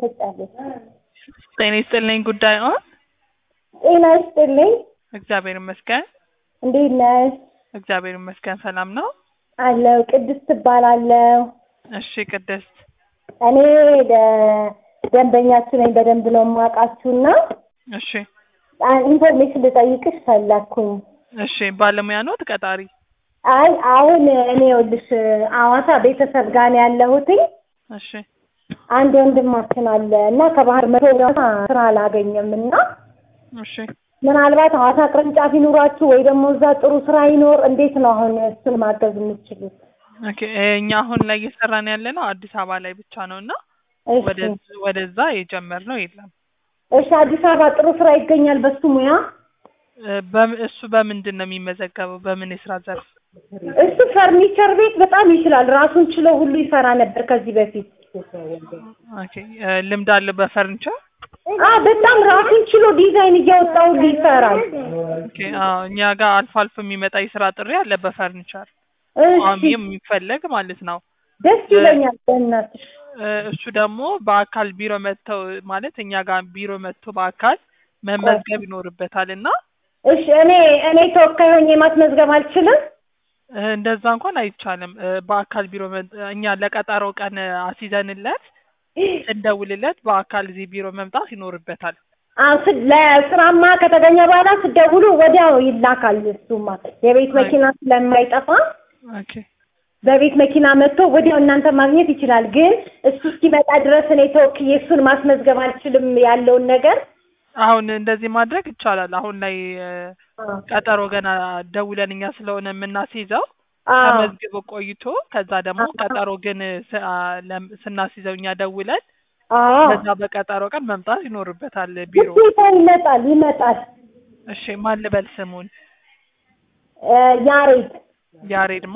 ተሰጫለች። ጤና ይስጥልኝ ጉዳይ ኦን ጤና ይስጥልኝ። እግዚአብሔር ይመስገን። እንዴት ነሽ? እግዚአብሔር ይመስገን ሰላም ነው። አለው ቅድስት ትባላለሁ። እሺ ቅድስት እኔ ደ- ደንበኛችሁ ነኝ። በደንብ ነው የማውቃችሁና እሺ አ- ኢንፎርሜሽን ልጠይቅሽ ፈለኩኝ። እሺ ባለሙያ ነው ተቀጣሪ? አይ አሁን እኔ ይኸውልሽ አዋሳ ቤተሰብ ጋር ነው ያለሁትኝ። እሺ አንድ ወንድማችን አለ እና ከባህር መቶ ስራ አላገኘም እና እሺ ምናልባት ሐዋሳ ቅርንጫፍ ይኑራችሁ ወይ ደግሞ እዛ ጥሩ ስራ ይኖር። እንዴት ነው አሁን እሱን ማገዝ የምትችሉት? ኦኬ እኛ አሁን ላይ እየሰራን ያለ ነው አዲስ አበባ ላይ ብቻ ነው እና እሺ ወደ- ወደዛ የጀመርነው የለም። እሺ፣ አዲስ አበባ ጥሩ ስራ ይገኛል በሱ ሙያ። እ፣ በም- እሱ በምንድን ነው የሚመዘገበው? በምን የስራ ዘርፍ? እሱ ፈርኒቸር ቤት በጣም ይችላል። ራሱን ችሎ ሁሉ ይሰራ ነበር ከዚህ በፊት። ኦኬ እ፣ ልምድ አለው በፈርኒቸር? አ በጣም ራሱን ችሎ ዲዛይን እያወጣ ሁሉ ይሰራል። ኦኬ አዎ፣ እኛ ጋር አልፎ አልፎ የሚመጣ የስራ ጥሪ አለ በፈርኒቸር ቋሚ እሺ የሚፈለግ ማለት ነው። ደስ ይለኛል። በእናትሽ እ፣ እሱ ደግሞ በአካል ቢሮ መጥተው ማለት እኛ ጋር ቢሮ መጥቶ በአካል መመዝገብ ይኖርበታል እና እሺ፣ እኔ እኔ ተወካይ ሆኜ ማስመዝገብ አልችልም? እ፣ እንደዛ እንኳን አይቻልም። እ፣ በአካል ቢሮ መ- እኛ ለቀጠሮ ቀን አስይዘንለት ስንደውልለት በአካል እዚህ ቢሮ መምጣት ይኖርበታል። አዎ ስ- ለስራማ ከተገኘ በኋላ ስደውሉ ወዲያው ይላካል። እሱማ የቤት መኪና ስለማይጠፋ ኦኬ በቤት መኪና መጥቶ ወዲያው እናንተ ማግኘት ይችላል። ግን እሱ እስኪመጣ ድረስ እኔ ተወክዬ እሱን ማስመዝገብ አልችልም ያለውን ነገር አሁን እንደዚህ ማድረግ ይቻላል። አሁን ላይ እ፣ ቀጠሮ ገና ደውለን እኛ ስለሆነ የምናስይዘው አዎ ተመዝግቦ ቆይቶ ከዛ ደግሞ ቀጠሮ ግን ስ- አ፣ ለም- ስናስይዘው እኛ ደውለን አዎ በዛ በቀጠሮ ቀን መምጣት ይኖርበታል ቢሮ። ግዴታ ይመጣል ይመጣል። እሺ ማን ልበል ስሙን? እ፣ ያሬድ ያሬድማ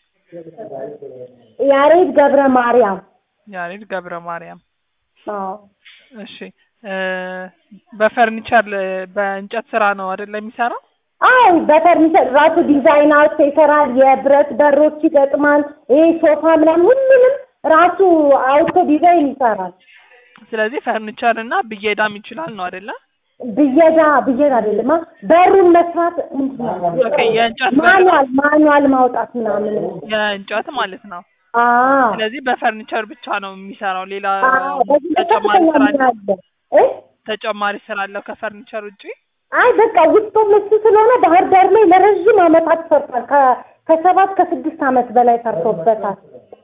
ያሬድ ገብረ ማርያም ያሬድ ገብረ ማርያም። አዎ እሺ እ፣ በፈርኒቸር ል- በእንጨት ስራ ነው አይደል የሚሰራው? አዎ በፈርኒቸር ራሱ ዲዛይን አውጥቶ ይሰራል። የብረት በሮች ይገጥማል። ይሄ ሶፋ ምናምን ሁሉንም ራሱ አውጥቶ ዲዛይን ይሰራል። ስለዚህ ፈርኒቸር እና ብየዳም ይችላል ነው አይደለ? ብየዳ ብየዳ አይደለም አ- በሩን መስራት ምንድን ነው? ኦኬ የእንጨት በር ማኑዋል ማኑዋል ማውጣት ምናምን የእንጨት ማለት ነው። አዎ ስለዚህ በፈርኒቸር ብቻ ነው የሚሰራው። ሌላ አዎ በዚህ ተጨማሪ በከፍተኛ ስራ ሙያ አለው? አለ እ ተጨማሪ ስራ አለው ከፈርኒቸር ውጪ? አይ በቃ ውስጡም እሱ ስለሆነ ባህር ዳር ላይ ለረዥም ዓመታት ሰርቷል። ከ- ከሰባት ከስድስት ዓመት በላይ ሰርቶበታል።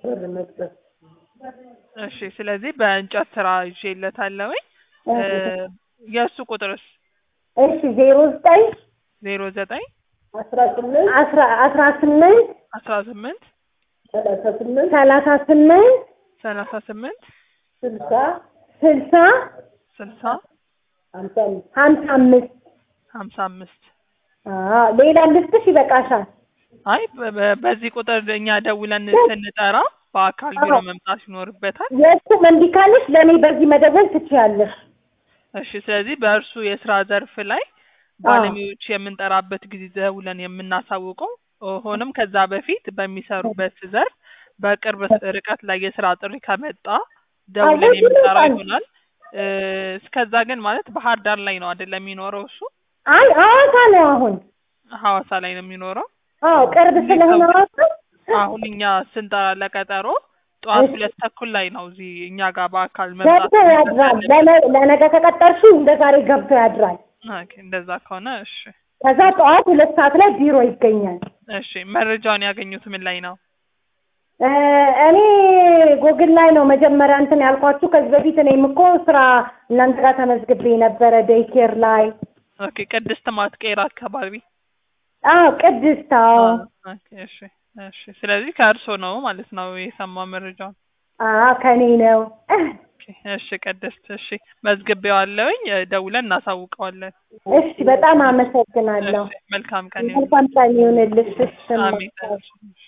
እሺ ስለዚህ በእንጨት ስራ ይዤለታለሁኝ። እ፣ የእሱ ቁጥርስ እሺ ዜሮ ዘጠኝ ዜሮ ዘጠኝ አስራ ስምንት አስራ አስራ ስምንት አስራ ስምንት ሰላሳ ስምንት ሰላሳ ስምንት ሰላሳ ስምንት ስልሳ ስልሳ ስልሳ ሀምሳ አምስት ሀምሳ አምስት አዎ ሌላ ልስጥሽ ይበቃሻል። አይ በ- በ- በዚህ ቁጥር እኛ ደውለን ስንጠራ በአካል ቢሮ መምጣት ይኖርበታል። የእሱም እንዲህ ካለሽ ለእኔ በዚህ መደወል ትችያለሽ። እሺ ስለዚህ በእርሱ የስራ ዘርፍ ላይ ባለሙያዎች የምንጠራበት ጊዜ ደውለን የምናሳውቀው ሆኖም ከዛ በፊት በሚሰሩበት ዘርፍ በቅርብ ርቀት ላይ የስራ ጥሪ ከመጣ ደውለን አዎ፣ የምንጠራው ይመጣል። ይሆናል። እ፣ እስከዛ ግን ማለት ባህር ዳር ላይ ነው አይደለም የሚኖረው እሱ አይ ሐዋሳ ነው አሁን። ሐዋሳ ላይ ነው የሚኖረው። አዎ ቅርብ ስለሆነ ሐዋሳ አሁን እኛ ስንጠራ ለቀጠሮ ጠዋት እሺ። ሁለት ተኩል ላይ ነው እዚህ እኛ ጋር በአካል መምጣት ገብቶ ያድራል። ለነ- ለነገ ከቀጠርሽው እንደ ዛሬ ገብቶ ያድራል። ኦኬ፣ እንደዛ ከሆነ እሺ ከዛ ጠዋት ሁለት ሰዓት ላይ ቢሮ ይገኛል። እሺ መረጃውን ያገኙት ምን ላይ ነው? እ፣ እኔ ጎግል ላይ ነው መጀመሪያ እንትን ያልኳችሁ። ከዚህ በፊት እኔም እኮ ስራ እናንተ ጋር ተመዝግቤ ነበረ ዴይኬር ላይ። ኦኬ ቅድስት ማትቀር አካባቢ አዎ ቅድስት። አዎ ኦኬ እሺ እሺ ስለዚህ ከእርሶ ነው ማለት ነው የሰማው መረጃውን አዎ ከኔ ነው። ኦኬ እሺ ቅድስት እሺ መዝግቤዋለሁኝ እ፣ ደውለን እናሳውቀዋለን እሺ በጣም አመሰግናለሁ። እሺ መልካም ቀን ይሁን መልካም ቀን ይሁንልሽ። እሺ አሜን